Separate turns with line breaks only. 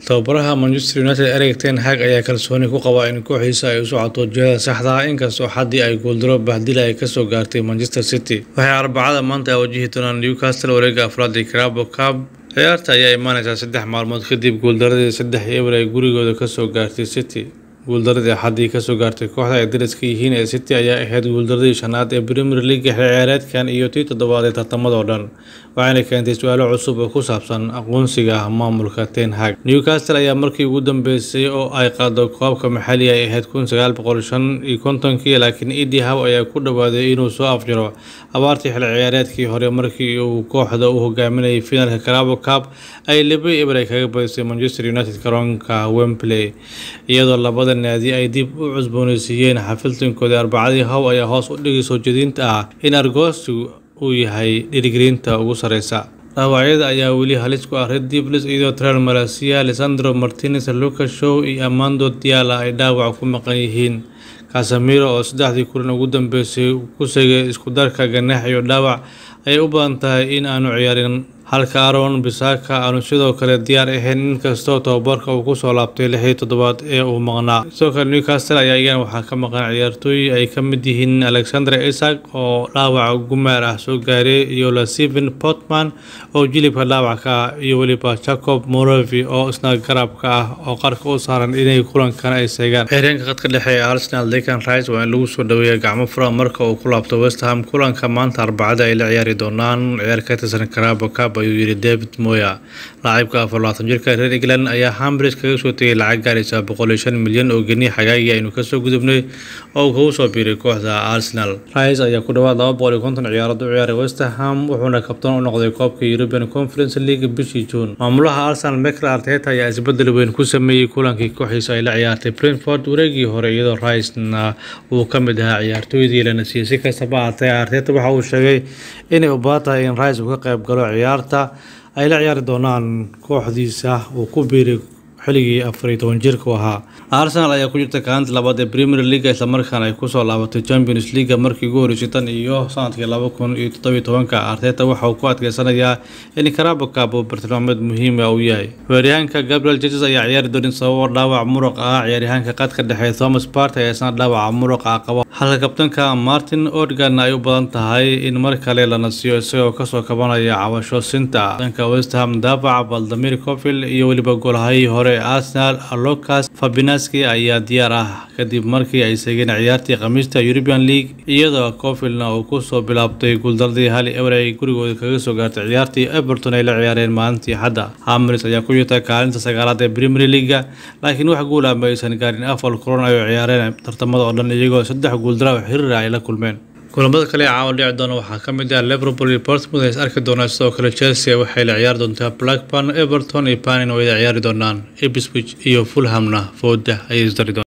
tababaraha manchester united erik ten hag ayaa kalsooni ku qaba in kooxiisa ay u socoto jihada saxda ah inkastoo xaddii ay guuldaro bahdila ay kasoo gaartay manchester city waxay arbacada maanta wajihi doonaan newcastle wareega afraad ee carabo cab ciyaarta ayaa imaaneysaa saddex maalmood kadib guuldaradii saddex eber ay gurigooda kasoo gaartay city guuldaradii axaddii kasoo gaartay kooxda ay dariska yihiin ee city ayaa ahayd guuldaradii shanaad ee premier league xilciyaareedkan iyo tii toddobaad ee tartamadoo dhan waxayna keentay su-aalo cusub oo ku saabsan aqoonsiga maamulka ten hag newcastle ayaa markii ugu dambeysay oo ay qaado koobka maxaliga ay ahayd kun sagaal boqol shan iyo kontonkii laakiin edi how ayaa ku dhawaaday inuu soo afjiro abaartii xil ciyaareedkii hore markii uu kooxda u hogaaminayay finalka carabo cup ay laba eber ay kaga badisay manchester united garoonka wembley iyadoo labada naadi ay dib u cusbooneysiiyeen xafiltankooda arbacadii how ayaa hoos u dhigay soo jeedinta ah in argoostu uu yahay dhiirigelinta ugu sareysa dhaawacyada ayaa weli halis ku ah red devils iyadoo tral malasia alessandro martinez lucas show iyo amando diala ay dhaawac ku maqan yihiin casamiro oo saddexdii kulan ugu dambeysay ku segay isku darka ganaax iyo dhaawac ayay u badan tahay in aanu ciyaarin halka aron bisaka aanu sidoo kale diyaar ahayn inkastoo tababarka uu kusoo laabtay lixii toddobaad ee uu maqnaa sidoo kale newcastle ayaa iyagana waxaa ka maqan ciyaartooy ay ka mid yihiin alexander isak oo dhaawac gumaar ah soo gaaray iyo lasiven portman oo jilibka dhaawac ka ah iyo weliba jacob morovi oo isna garabka ah oo qarka u saaran inay kulankan ay seegaan xireenka khadka dhexe ee arsenal decan rice waa in lagu soo dhaweeya gacmo fura marka uu ku laabto westham kulanka maanta arbacada ay la ciyaari doonaan ciyaar ka tirsan carabo cup ayuu yiri david moya laacibka afar labaatan jirka reer england ayaa hambridge kaga soo tegay lacag gaaraysa boqol iyo shan milyan oo geni xagaagii aynu kasoo gudubnay oo uu kagu soo biiray kooxda arsenal rice ayaa ku dhawaad laba boqol iyo konton ciyaarood u ciyaaray westerham wuxuuna kabtan u noqday koobka european conference league bishii juun maamulaha arsenal michael arteta ayaa isbedel weyn ku sameeyey kulankii kooxiisa ay la ciyaartay brentford wareegii hore iyadoo ricena uu ka mid ahaa ciyaartooydii lana siiyey si kastaba ahaatee arteta waxa uu sheegay inay u baahan tahay in rice uu ka qayb galo ciyaarta ay la ciyaari doonaan kooxdiisa uu ku biiray xilligii afar iyo toban jirka u ahaa arsenal ayaa ku jirta kaalinta labaad ee premier league islamarkaana ay kusoo laabatay champions league markii ugu horeysay tan iyo sanadkii laba kun iyo toddobiyo tobanka arteta waxa uu ku adkeysanayaa in carabo cup uu bartilmaameed muhiim ah uu yahay weeryahanka gabriel jesus ayaa ciyaari doonin sababo dhaawac muruq ah ciyaaryahanka qadka dhexe thomas part ayaa isna dhaawaca muruqa qaba halka kabtanka martin odgan ay u badan tahay in mar kale la nasiyo isagoo kasoo kabanaya cabasho sinta dhanka westham daafaca valdamir covil iyo weliba golahayii hore arsenal lucas fabinaski ayaa diyaar ah kadib markii ay segeen ciyaartii khamiista european league iyadoo cofilna uu kusoo bilaabtay guuldaradii hali ewer ay gurigooda kaga soo gaartay ciyaartii everton ay la ciyaareen maalintii xadda hamris ayaa ku jirta kaalinta sagaalaad ee premier leaga laakiin wax guul ah ma aysan gaarin afar kulan ay ciyaareen tartamada oo dhan iyagoo saddex guuldara oo xiriira ay la kulmeen kulamada kale ee caawa dhici doona waxaa ka mid ah liverpool iyo portsmouth ay is arki doonaan sidoo kale chelsea waxay la ciyaari doontaa blackburn everton iyo panin oo ay ciyaari doonaan ipswich iyo fulhamna fooda ayay isdari doonaan